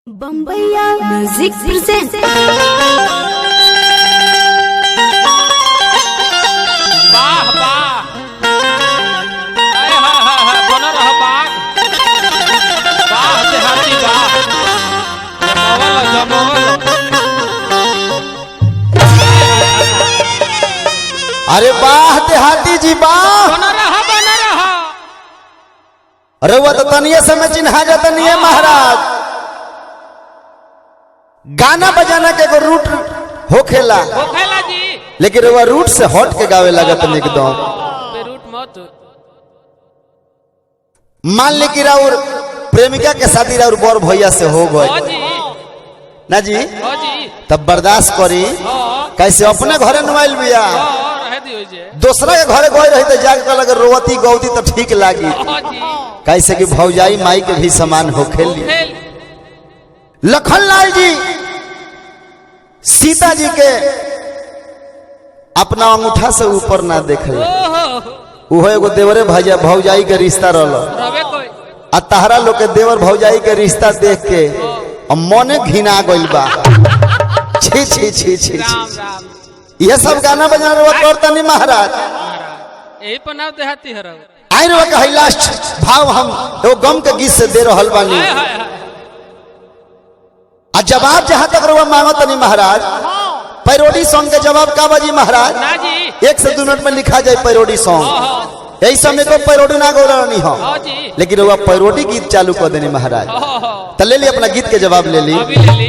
बम्बैया music present वाह वाह हाय हाय हाय हाय बन रह बाग वाह देहाती वाह जमवल जमवल अरे वाह देहाती जी वाह बन रह बन रह अरे वो तो तनिए समय चिन्हा जाता नहीं है महाराज गाना बजाना के एगो रूट होखेला होखेला जी लेकिन वो रूट से हट के गावे लगत नहीं एकदम बेरूट मत मान ली कि राउर प्रेमिका के शादी राउर बड़ भैया से हो हो गए जी ना जी हो जी तब बर्दाश्त करी हो कैसे अपने घरे नुआइल बिया हो रह दियो जे दूसरा के घरे गई रही तो जाके कहलक रोवती गौती तो ठीक लागी हो जी कैसे कि भौजाई माई के भी समान होखेली खेल लखन लाल जी सीता जी के अपना अंगूठा से ऊपर ना देखे ओहो उहो एगो देवरे भैया भौजाई के रिश्ता रहल रवे कोई आ तहरा लोग के देवर भौजाई के रिश्ता देख के अब मने घिना गइल बा छी छी छी छी राम छी राम ये सब गाना बजाना रवा करता नहीं महाराज महाराज यही पर नाव देहाती हरव आई रवा कही लास्ट भाव हम एगो गम के गीत से दे रहल बानी हाय हाय हाय आ जवाब जहां तक रवा मांगत नहीं महाराज पैरोडी सॉन्ग के जवाब का बाजी महाराज ना जी एक से दो मिनट में लिखा जाए पैरोडी हो सॉन्ग हो यही समय को पैरोडी ना गौरणी हो हो जी लेकिन वो पैरोडी गीत चालू कर देनी महाराज हो हो तो ले ली अपना गीत के जवाब ले ली अभी ले ली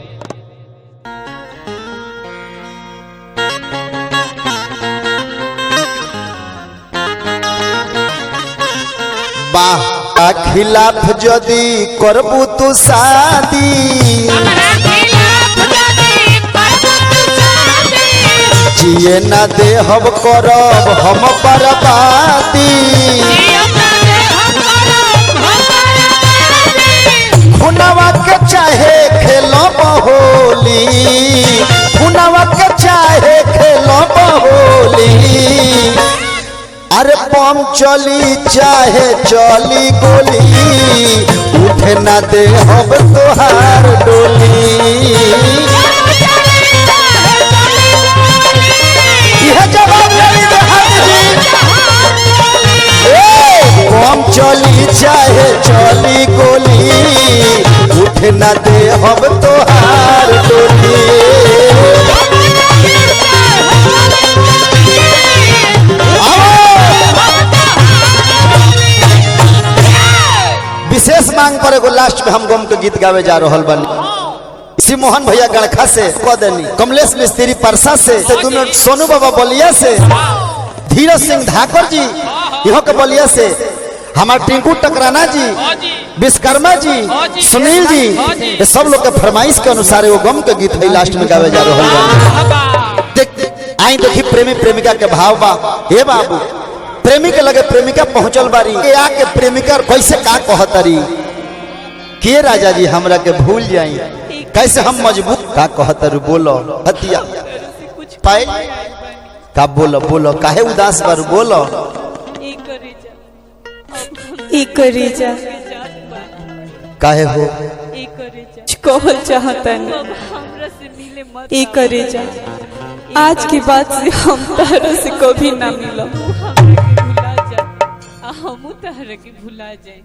बाह का खिलाफ जदी करबू तू शादी जिए ना दे हम करब हम बर्बादी खुनवा के चाहे खेलो होली खुनवा के चाहे खेलो होली अरे बम चली चाहे चली गोली उठे ना दे हम तोहार डोली यह जवाब नहीं दे हाथ जी ए, बम चली चाहे चली गोली उठे ना दे हम तोहार डोली विशेष मांग पर एगो लास्ट में हम गम के गीत गावे जा रहल बानी इसी मोहन भैया गणखा से कह देनी कमलेश मिस्त्री परसा से ते दू मिनट सोनू बाबा बलिया से धीरज सिंह धाकर जी इहो के बलिया से हमार टिंकू टकराना जी हो जी विश्वकर्मा जी हाँ जी। सुनील जी हाँ जी। ये सब लोग के फरमाइश के अनुसार एगो गम के गीत है लास्ट में गावे जा रहल बानी हवा देख आई देखी प्रेमी प्रेमिका के भाव बा हे बाबू प्रेमी के लगे प्रेमिका पहुंचल बारी के आके प्रेमिका कैसे का कहतरी के राजा जी हमरा के भूल जाई कैसे हम मजबूत का कहतरू बोलो हतिया पाए का बोलो बोलो काहे उदास बारू बोलो इकरीजा काहे हो कहल चाहतन इकरीजा आज की बात से हम तारा से कभी ना मिलब हमू तहरा के भुला जाए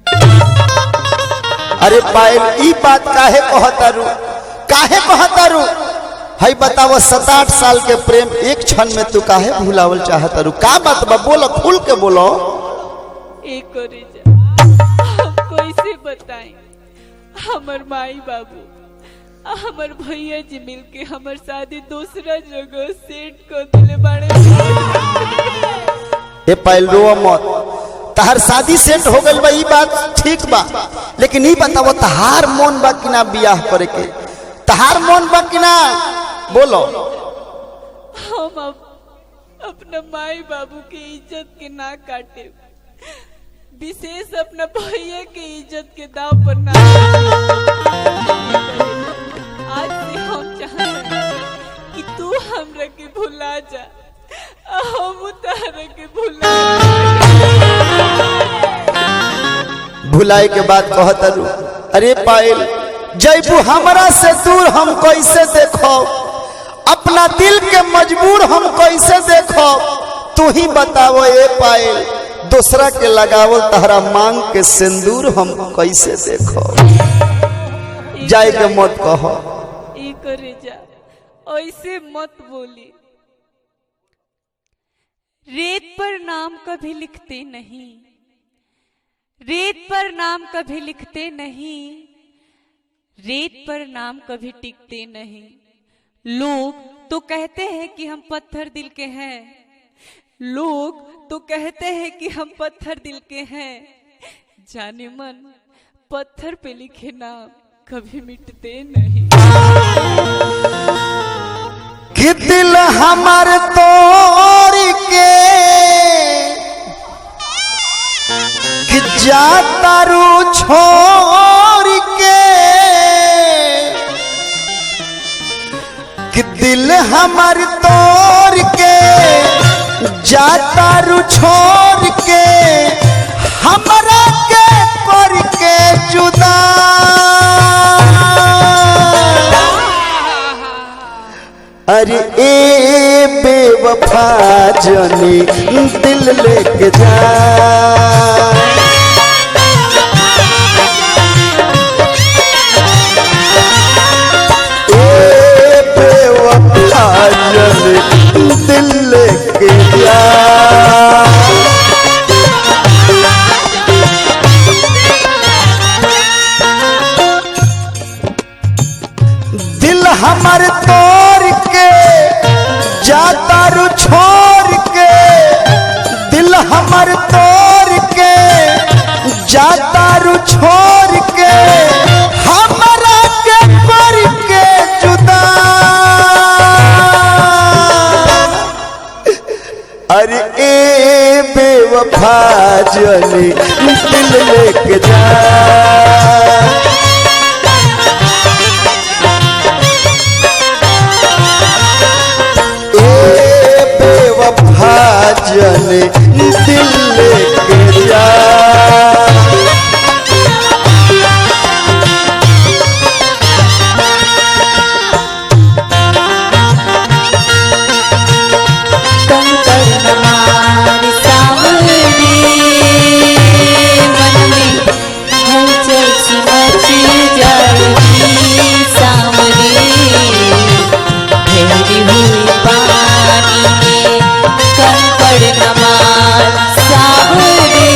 अरे पायल ई बात काहे कहतारू काहे कहतारू हई बताओ सात आठ साल के प्रेम एक क्षण में तू काहे भुलावल चाहतारू का बात बा बोलो खुल के बोलो एक जा हम कैसे बताएं हमर माई बाबू आ हमर भैया जी मिलके हमर शादी दूसरा जगह सेट कर दिले बाड़े ए पायल रो मत तहार शादी सेट हो गइल बा ई बात ठीक बा लेकिन ई बताओ तहार मन बा कि ना बियाह करे के तहार मन बा कि ना बोलो हम अब अपना माई बाबू के इज्जत के ना काटे विशेष अपना भैया के इज्जत के दाव पर ना आज से हम चाहते हैं कि तू हमरा के भुला जा आ हम तारा के भुला भुलाए के बाद कहतरू अरे पायल जैबू हमरा से दूर हम कैसे देखो अपना दिल के मजबूर हम कैसे देखो तू ही बताओ ए पायल दूसरा के लगावल तहरा मांग के सिंदूर हम कैसे देखो जाए के मत कहो ई करे जा ऐसे मत बोली रेत पर नाम कभी लिखते नहीं रेत पर नाम कभी लिखते नहीं रेत पर नाम कभी टिकते नहीं लोग तो कहते हैं कि हम पत्थर दिल के हैं लोग तो कहते हैं कि हम पत्थर दिल के हैं जाने मन पत्थर पे लिखे नाम कभी मिटते नहीं कि दिल हमार तोड़ के कि जाता रू छोड़ के कि दिल हमार तोड़ के जाता रू छोड़ के हमरा के कर के जुदा अरे ए बेवफा जनी दिल लेके जा ए बेवफा जनी दिल लेके जा दिल हमर तोड़ के जाता रू छोड़ के दिल हमर तोड़ के जाता रू छोड़ के हमरा के कर के जुदा अरे ए बेवफा जनी दिल लेके जा ए बेवफा जने दिल लेके जा कंकर सावरी मन में हलचल सी मच जाएगी सावरी ठहरी हुई पानी में कंकर नमार सावरी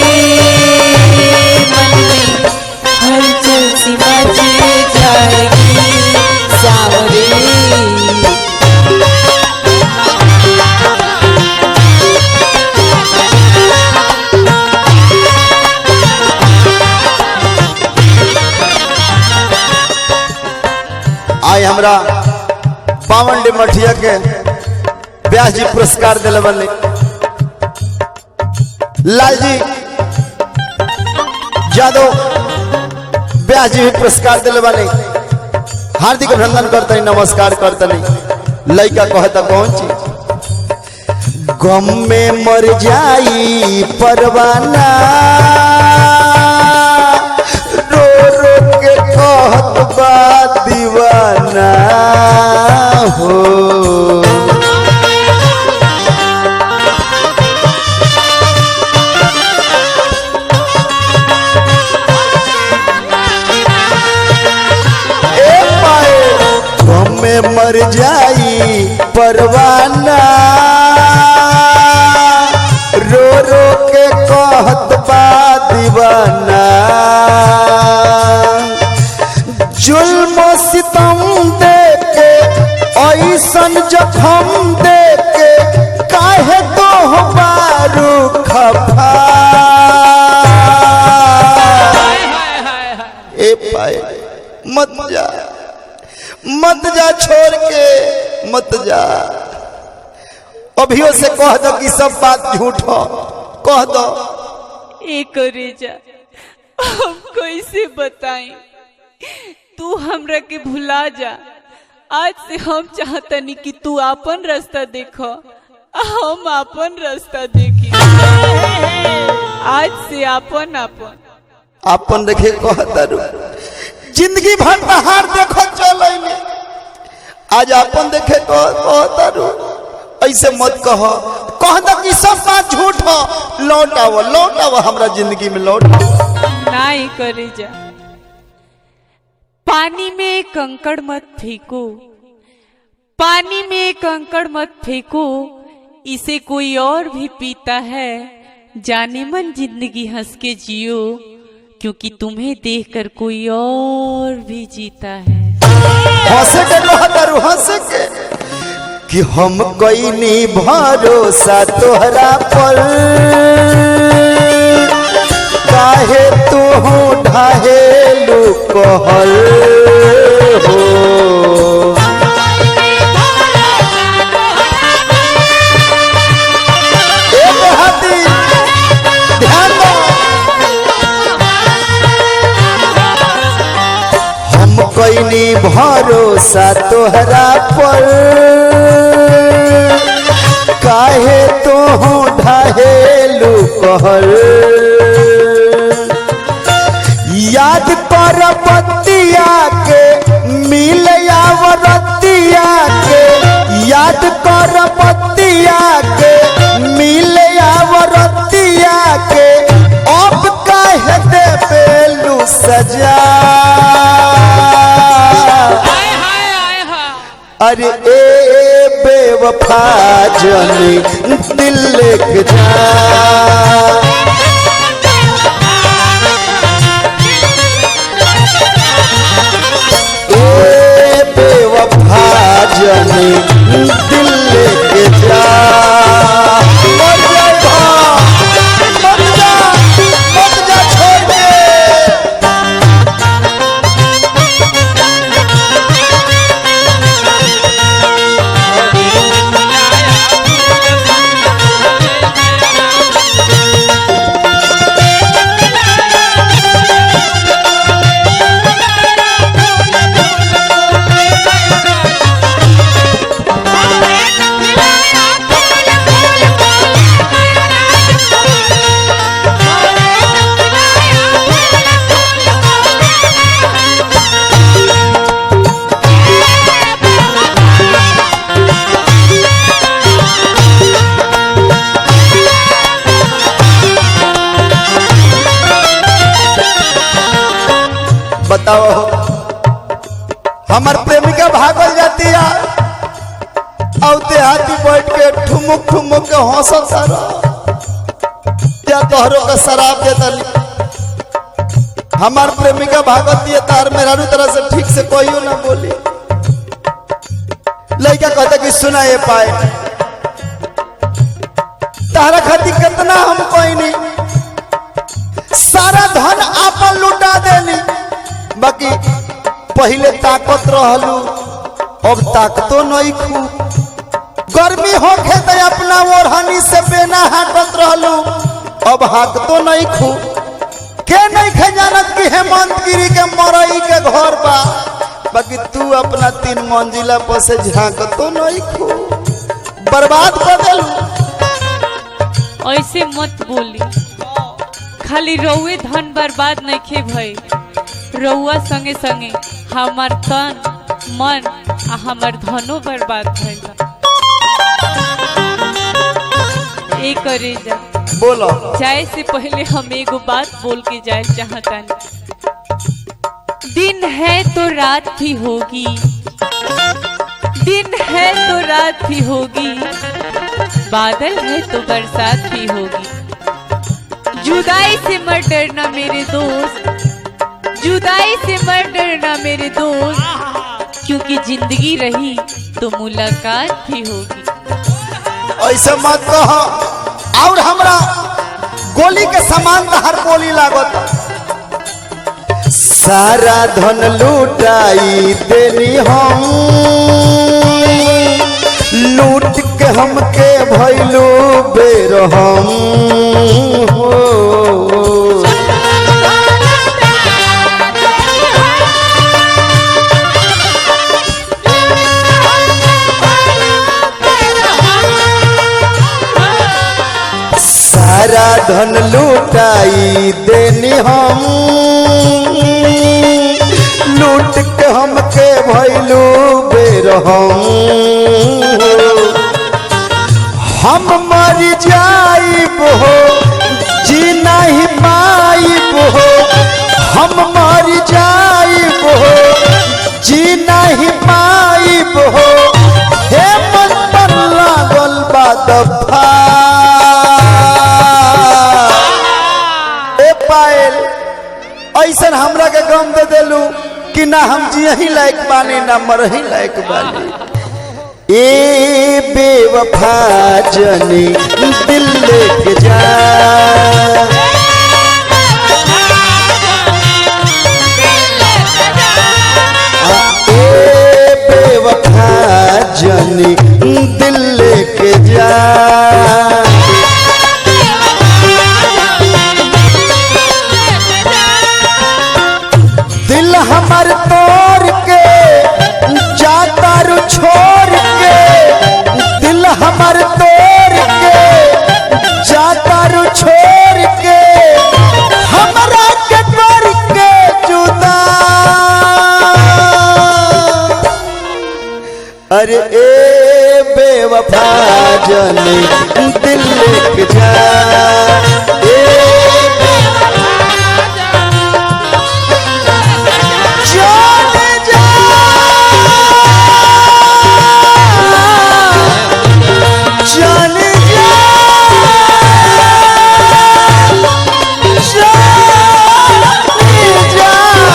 मन में हलचल सी मच जाएगी सावरी आई हमरा पावन डी मठिया के व्यास जी पुरस्कार दिले बने लाल जी यादव व्यास जी भी पुरस्कार दिले बने हार्दिक अभिनंदन करते नमस्कार करते लड़का कहता कौन चीज गम में मर जाई परवाना रो रो के कहत बा दीवाना हो ए पाए गम में मर जाई परवाना रो रो के कहत बा दीवाना जुल्म सितम दे के ऐसन जखम दे के काहे तो बारू खफा हाय हाय हाय हाय ए पाए मत जा मत जा छोड़ के मत जा अभियो से कह दो कि सब बात झूठ हो कह दो ए करे जा हम कैसे बताई तू हमरा के भुला जा आज से हम चाहतनी कि तू अपन रास्ता देखो हम अपन रास्ता देखी आज से अपन अपन अपन देखे कह तारू जिंदगी भर तहार देखो चल आज अपन देखे कह कहतारू ऐसे मत कह कह द कि सब बात झूठ हो लौट आओ लौट आओ हमरा जिंदगी में लौट आओ ना ही करे जा पानी में कंकड़ मत फेंको पानी में कंकड़ मत फेंको इसे कोई और भी पीता है जाने मन जिंदगी हंस के जियो क्योंकि तुम्हें देखकर कोई और भी जीता है हंसे के कहतारू हंसे के कि हम कईनी भरोसा तोहरा पर काहे तू ढाहेलू कहल हो एक हाथी ध्यान दो हम कईनी भरोसा तोहरा पर काहे तो ढाहेलू कहल याद कर बतिया के मिल आवरतिया के याद कर बतिया के मिल आवरतिया के अब काहे दे बेलू सजा अरे ए बेवफा जनी दिल लेके जा ए बेवफा जनी दिल लेके जा मर जा भा, मर जा, मर जा छोड़ दे। बताओ हमार प्रेमिका भागल जाती है औते हाथी बैठ के ठुमुक ठुमुक के हंसल सारा या तोहरों का शराब देता हमार प्रेमिका भागत दिए तार मेरा तरह से ठीक से कोई ना बोली लड़का कहता कि सुना ये पाए तारा खातिर कितना हम कोई नहीं सारा धन आपन लुटा देनी बाकी पहले ताकत रहलू अब ताकतो नहीं खू गर्मी होखे तो अपना ओढ़नी से बेना हाकत रहलू अब हाकतो नहीं खू के नहीं खे जानत कि हेमंत गिरी के मरई के घर बा बाकी तू अपना तीन मंजिला पर से झांकतो नहीं खू बर्बाद कर देलू ऐसे मत बोली खाली रउए धन बर्बाद नइखे भई रउआ संगे संगे हमार तन मन आ हमार धनो बर्बाद भइल बा। ए करे जा बोलो जाए से पहले हम एगो बात बोल के जाए चाहतानी दिन है तो रात भी होगी दिन है तो रात भी होगी बादल है तो बरसात भी होगी जुदाई से मत डरना मेरे दोस्त जुदाई से मत डरना मेरे दोस्त क्योंकि जिंदगी रही तो मुलाकात भी होगी ऐसे मत कह और हमरा गोली के समान हर गोली लागत सारा धन लूटाई देनी हम लूट के हमके भैलू बेर हम हो सारा धन लूटाई देनी हम लूट के हमके भैलू बेरहम हम मर जाइब हो जी नहीं पाइब हो हम मर जाइब हो जी नहीं पाइब हो हे मन पर लागल बा दफा ए पायल ऐसन हमरा के गम दे देलू कि ना हम जियही लायक बानी ना मरही लायक बानी ए बेवफा जनी दिल लेके जा ए बेवफा जनी दिल लेके जा दिल हमर तोड़ के जाता रू छोड़ के दिल हमर तोड़ के जाता रू छोड़ के हमरा के कर के जुदा अरे ए बेवफा जनी दिल लेके जा ए जाने जा जाने जा जाने जा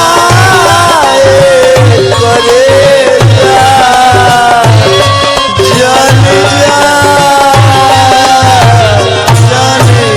ए करे जा जाने जा जाने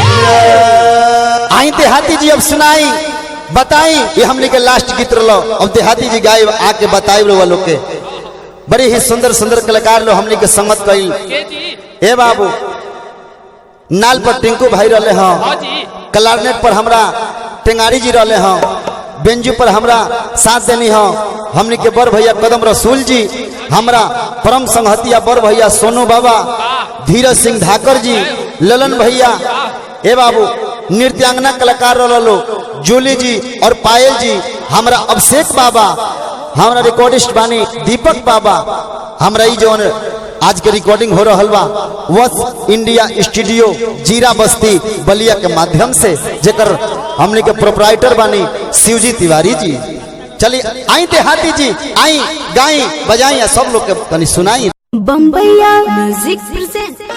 जा आई देहाती जी अब सुनाई बताई ये हमने के लास्ट गीत रहो अब देहाती जी गाय आके बताई लो लोग के बड़े ही सुंदर सुंदर कलाकार लो हमने के संगत कई के जी हे बाबू नाल पर टिंकू भाई रहे हाँ हाँ जी कलारनेट पर हमरा टेंगारी जी रहे हाँ बेंजू पर हमरा साथ देनी हाँ हमने के बड़ भैया कदम रसूल जी हमरा परम संहतिया बड़ भैया सोनू बाबा धीरज सिंह धाकर जी ललन भैया ए बाबू नृत्यांगना कलाकार रहो जूली जी और पायल जी हमरा अभिषेक बाबा हमरा रिकॉर्डिस्ट बानी दीपक बाबा हमरा ई जौन आज के रिकॉर्डिंग हो रहा बा वस इंडिया स्टूडियो जीरा बस्ती बलिया के माध्यम से जेकर हमने के प्रोपराइटर बानी शिवजी तिवारी जी चलिए आई देहाती जी आई गाई बजाई सब लोग के तनी सुनाई बम्बैया म्यूजिक प्रेजेंट